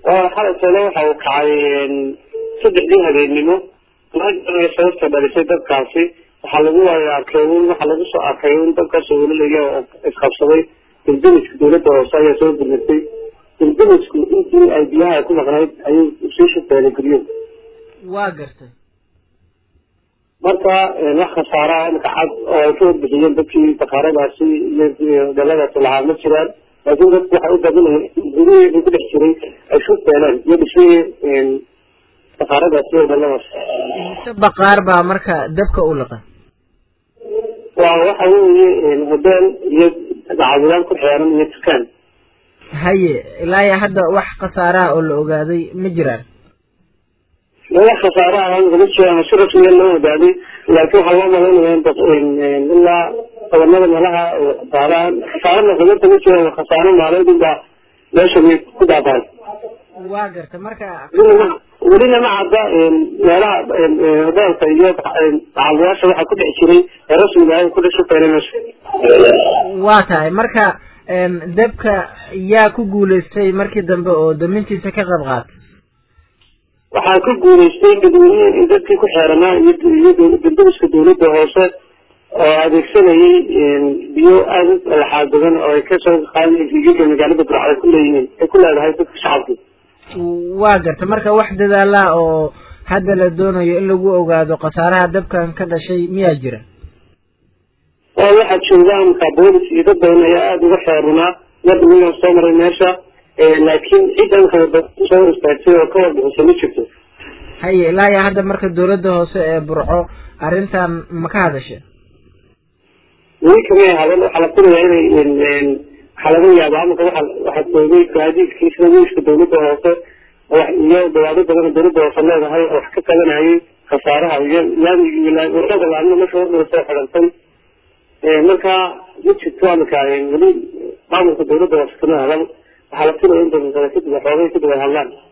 xalay tole waxa uu kacay saddexdii habeennimo laga sababta dhalisay dadkaasi waxaa lagu arkay waxaa lagu soo arkay in dadkaasoo welilaya oo isqabsaday dildimiska dawladda hoose ayaa soo gurmatay dildimisku intii ay biyaha ku maqnayd ayuu sii shufeelay guryo waa gartay marka wax khasaaraha imika cad oo ay ka warbixiyeen dadkii bakaaradaasi iyo dhaladaasi lahaa ma jiraan laakiin dadku waxay u badinayeen gurihii ku dhex jiray ay shufeeleen iyo dhismihii bakaaradaasi iyo dhaladaas mise baqaar baa marka dabka u liqan waa waxa weeye hodeel iyo dacwadaan ku xeeran iyo dukaan haye ilaa iyo hadda wax khasaaraha oo la ogaaday ma jiraan wax khasaaraha ma jiraan si rasmiya loo ogaaday laakiin waxaa loo malaynaya ilaa qabanada meelaha khasaaraha khasaarana xumarta ma jiraan khasaaro maaleed unbaa meesha ku daabaan waa garta marka welina ma cadda meelaha hodeelka iyo dacadayaasha waxaa ku dhex jiray ee rasmiga ah ku dhex shufeelay meesha waa tahay marka dabka yaa ku guulaystay markii dambe oo damintiisa ka qayb qaatay waxaa ku guulaystay dadweyne dadkii ku xeeranaa iyo iyo dildimiska dawladda hoose oo adeegsanayay biyo aada u laxaad badan oo ay kasoo qaadeen gigiga magaalada burcad ay ku leeyihiin ay ku leedahay dadka shacabka waa garta marka wax dadaala oo hadda la doonayo in lagu ogaado khasaaraha dabkan ka dhashay miyaa jira oo waxaa jooga amka boolis iyo dad badan ayaa aada uga xeerunaa mar dhawilaan soo maray meesha laakiin cid amka soo istaagtay oo ka warbixisa ma jirto haye ilaa iyo hadda marka dawladda hoose ee burco arrintan ma ka hadashe weli kamay hadan waxaa la filayaa inay waxaa laga yaabaa amaka waa waxaa joogay gaadiidkii sida wiiska dawladda hoose iyo dawaado badan oo dawladda hoose leedahay oo wax ka qabanayay khasaaraha iyo wadada laamna meesha wadada soo xidhantay marka ma jirto amaka weli maamulka dawladda hoose kama hadan waxaa la filaya in daqiiqada kadib waxoogay kadib ay hadlaan